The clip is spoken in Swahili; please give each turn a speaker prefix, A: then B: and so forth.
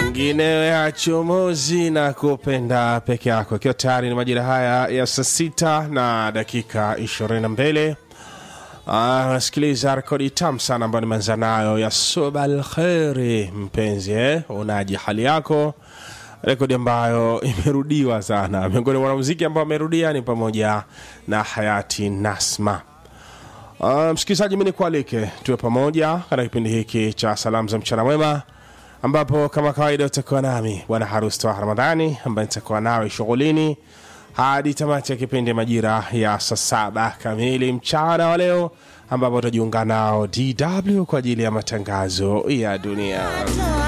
A: mengine ya chomozi na kupenda peke yako ikiwa tayari ni majira haya ya saa sita na dakika 22 nasikiliza rekodi tam sana ambayo nimeanza nayo ya subal kheri mpenzi eh? unaji hali yako rekodi ambayo imerudiwa sana miongoni mwa wanamuziki ambao amerudia ni pamoja na hayati nasma Uh, msikilizaji mi nikualike tuwe pamoja katika kipindi hiki cha salamu za mchana mwema ambapo kama kawaida utakuwa nami bwana harusi toa ramadhani ambaye nitakuwa nawe shughulini hadi tamati ya kipindi majira ya saa saba kamili mchana wa leo ambapo utajiunga nao dw kwa ajili ya matangazo ya dunia